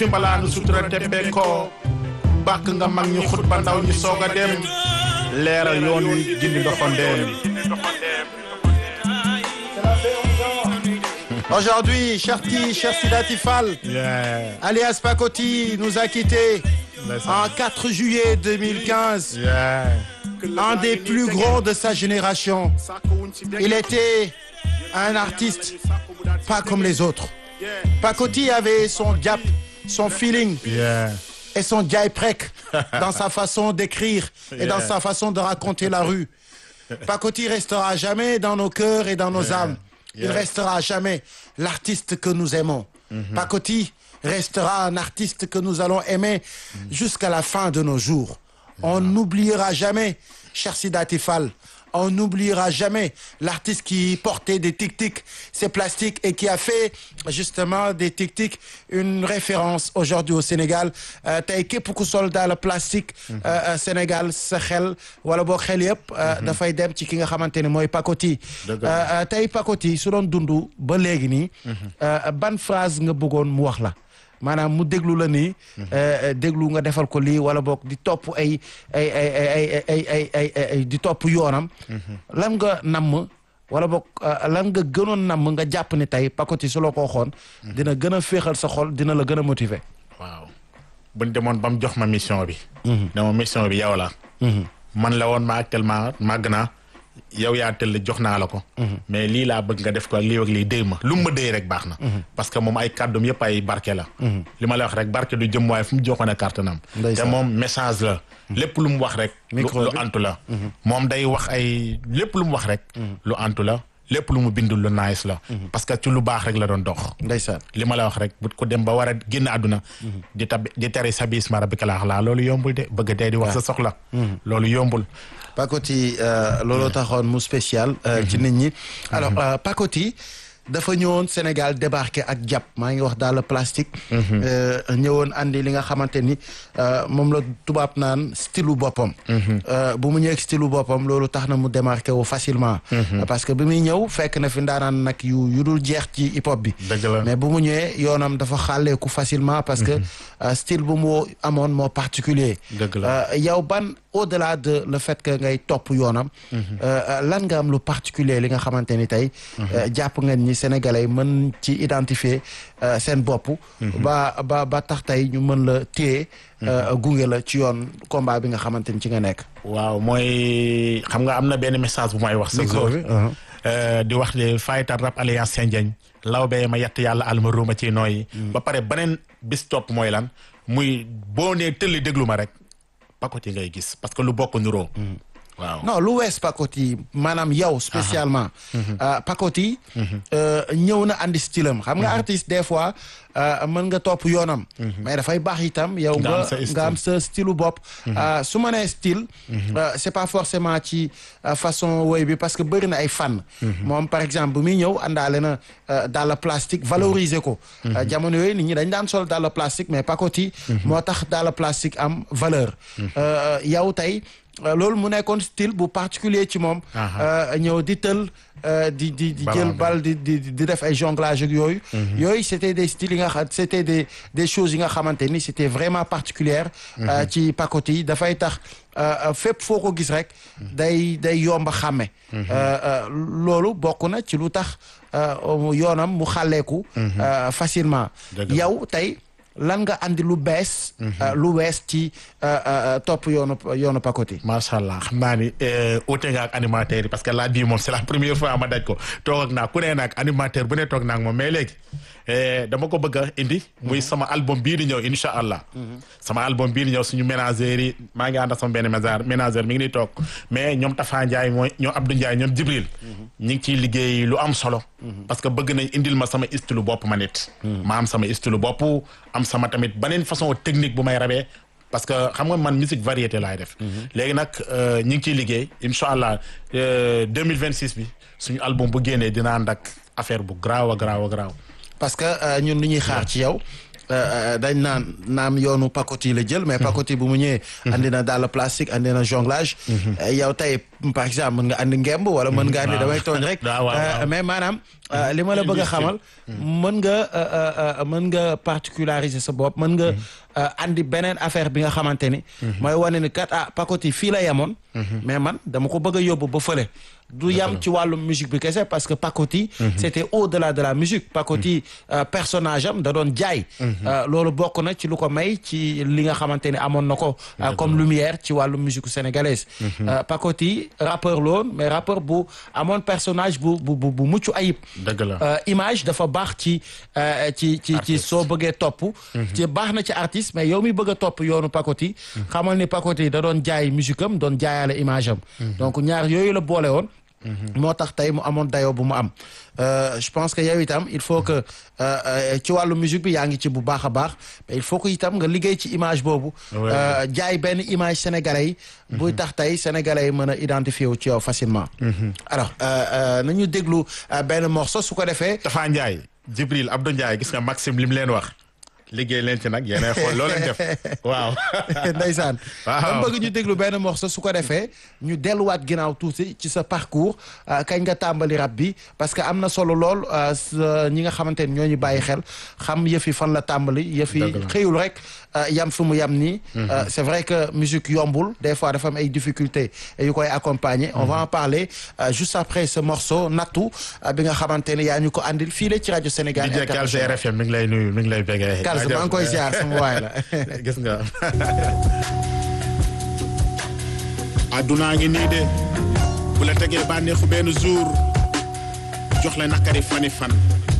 fi mbalaanu sutura tebbe ko bàkk nga mag ñu xut ba ndaw ñi soog a dem leeral yoon wi gindi ndoxandeem Aujourd'hui, Cherti, Chersidati Fall, yeah alias Pakoti, nous a quittés en 4 juillet 2015. yeah Un des plus grands de sa génération. Il était un artiste pas comme les autres. Pakoti avait son gap, son feeling yeah et son prek dans sa façon d'écrire et dans Yeah. sa façon de raconter la rue. Pakoti restera jamais dans nos cœurs et dans nos Yeah. âmes. Il Yeah. restera jamais l'artiste que nous aimons. Pakoti restera un artiste que nous allons aimer jusqu'à la fin de nos jours. On n'oubliera jamais Chersidat Fall. On n'oubliera jamais l'artiste qui portait des tic-tic, ces plastiques, et qui a fait justement des tic-tic une référence aujourd'hui au Sénégal. Euh, tey képp ku sol daal plastique euh, euh, Sénégal sa xel wala boo xel yëpp euh, dafay dem ci ki nga xamante ne mooy Pakoti Dëgg la. Euh, euh, tey Pakoti su doon dund ba léegi nii euh, ban phrase nga bëggoon mu wax la maanaam mu déglu la nii euh, déglu nga defal ko lii wala boog di topp ay ay ay ay ay ay ay ay ay di topp yoonam lan nga namm wala boog euh, lan nga gënoon namm nga jàpp ne tey Pakoti su la ko waxoon dina gën a féexal sa xol dina la gën a motiver waaw buñ demoon ba mu jox ma mission bi ne ma mission bi yow la man la woon ma actuellement màgg naa yow yaa tëll jox naa la ko mais lii laa bëgg nga def ko ak lii ak lii déy ma lu mu ma déy rek baax na parce que moom ay kàddum yëpp ay barke la li ma la wax rek barke du jëm waaye fu mu joxoon a kartanam te Ndeysaan. moom message la lépp lu mu wax rek lu Micro lu bi. antu la moom day wax ay lépp lu mu wax rek lu antu la lépp lu mu bindul lu nice la parce que ci lu baax rek la doon dox ndeysaan li ma la wax rek bu ko dem ba war a génn àdduna di tab di tere sa biis ma rabbika laax laa loolu yombul de bëgg dee di wax sa soxla loolu yombul Pakoti euh, looloo taxoon mu spécial euh, ci nit ñi alors euh, Pakoti dafa ñëwoon Sénégal débarqué ak jàpp maa ngi wax daal le plastique euh, ñëwoon andi li nga xamante ni euh, moom la tubaab naan stylu boppam Euh, bu mu ñëwee stylu boppam loolu tax na mu démarqué wu facilement parce que bi muy ñëw fekk na fi ndaanaan nag yu yu dul jeex ci hip hop bi dëgg la mais bu mu ñëwee yoonam dafa xàlleeku facilement parce que euh, style bu mu amoon moo particulier Dëgg la. Euh, yow ban au-delà de le fait que ngay topp yoonam euh, euh, lan nga am lu particulier li nga xamante ni tey euh, jàpp nga ni sénégalais mën ci identifier euh, seen bopp ba ba ba tax tey ñu mën la téye euh, gunge la ci yoon combat bi nga xamante ni ci nga nekk waaw mooy xam nga am na benn message bu may wax sa Micro jour bi, uh-huh. Euh, di wax ne fayital rap alliance Sendiagne law bee ma yett yàlla alma ruuma ci nooyi ba pare beneen bis topp mooy lan muy boo nee tëlli déglu ma rek Pakoti ngay gis parce que lu bokk nuroo waaw non lu wees Pakoti maanaam yow spécialement euh, Pakoti euh, ñëw na andi style am xam nga artiste des fois euh, mën nga topp yoonam mais dafay baax itam yow Nga nga am sa style. nga am sa style bopp Euh, su ma nee style euh, c'est pas forcément ci euh, façon woy bi parce que bëri na ay fan moom par exemple bu muy ñëw àndaale na euh, dàll plastique valoriser ko Euh, jamono yooyu nit ñi dañ daan sol dàll plastique mais Pakoti moo tax dàll plastique am valeur Euh, yow tey euh, loolu mu nekkoon style bu particulier ci moom euh, ñëw di tël euh, di di di Ballon jël bi. bal di di di def ay jonglage ak yooyu yooyu c'était des styles yi nga xam c'était des des choses yi nga xamante ni c'était vraiment particulière euh, ci Pakoti yi dafay tax euh, euh, fépp foo ko gis rek day day yomba xàmme Euh, euh, loolu bokk na ci lu tax euh, yoonam mu xàlleeku euh, facilement Dëgg la. yow tey lan nga andi lu bees euh, lu wees ci euh, euh, topp yoonu yoonu Pakoti macha allah xam naa ni ute nga ak animateur yi parce que la bii moom c'est la première fois ma daj ko toog ak naa ku ne nag animateur bu ne toog naa ak moom mais léegi eh, dama ko bëgg a indi. muy sama album bii di ñëw incha allah. sama album bii di ñëw suñu ménageurs yi maa ngi ànd ak sama benn ménageur ménageur mi ngi nii toog mais ñoom Tafa Ndiaye mooy ñoom Abdou Ndiaye ñoom Jibril. ñi ngi ciy liggéey lu am solo. parce que bëgg nañ indil ma sama style bopp ma nit. ma am sama style bopp am sama tamit beneen façon technique bu may rabee. parce que xam nga man musique variété laay def. léegi nag ñi ngi ciy liggéey incha allah deux mille vingt six bi suñu album bu génnee dina ànd ak affaire bu garaaw a garaaw a garaaw. parce que ñun lu ñuy xaar ci yow dañ naan naam yoonu pacotille la jël mais pacotille bu mu ñëwee andi na daal plastique andi na jonglage yow tey par exemple mën nga andi ngemb wala mën nga andi damay tooñ rek mais maanaam li ma la bëgg a xamal mën nga mën nga particulariser sa bopp mën nga andi beneen affaire bi nga xamante ni mooy wane ni kat ah pacotille fii la yemoon mais man dama ko bëgg a yóbbu ba fële du yam ci wàllu musique bi kese parce que pacotille c'était au-delà de la musique pacotille personnage am da doon jaay loolu bokk na ci lu ko may ci li nga xamante ni amoon na ko comme lumière ci wàllu musique sénégalaise pacotille rappeur loon mais rappeur bu amoon personnage bu bu bu mucc ayib dëgg la image dafa baax ci ci ci ci soo bëggee topp ci baax na ci artiste mais yow mi bëgg a topp yoonu pacotille xamal ni pacotille da doon jaay musique am doon jaayaale image am donc ñaar yooyu la boole woon moo tax tey mu amoon dayoo bu mu am je pense que yow itam il faut que ci wàllu musique bi yaa ngi ci bu baax a baax mais il faut que itam nga liggéey ci image boobu jaay benn image sénégalais yi buy tax tey sénégalais yi mën a identifier wu ci yow facilement alors nañu déglu benn morceau su ko defee Tafa Ndiaye Jibril Abdou Ndiaye gis nga Maxime li mu leen wax liggéey leen ci nag yéenay xool loo leen def waaw. ndeysaan. waaw dama bëgg ñu déglu benn morceau su ko defee ñu delluwaat ginnaaw tuuti ci sa parcours kañ nga tàmbali rap bi parce que am na solo lool ñi nga xamante ni ñoo ñu bàyyi xel xam yëf yi fan la tàmbali. yëf yi xëyul rek yam fi mu yam nii. c'est vrai que musique yombul des fois dafa am ay difficultés yu koy accompagner. on va en parler juste après ce morceau nattu bi nga xamante ni yaa ñu ko andil fii la ci rajo Sénégal. di jekkal RFM mi ngi lay nuyu mi ngi lay bëggee. maa ngi koy ziar sama waay la gis nga addunaa ngi nii de bu la tegee bànneexu benn jour jox la nakari fani fan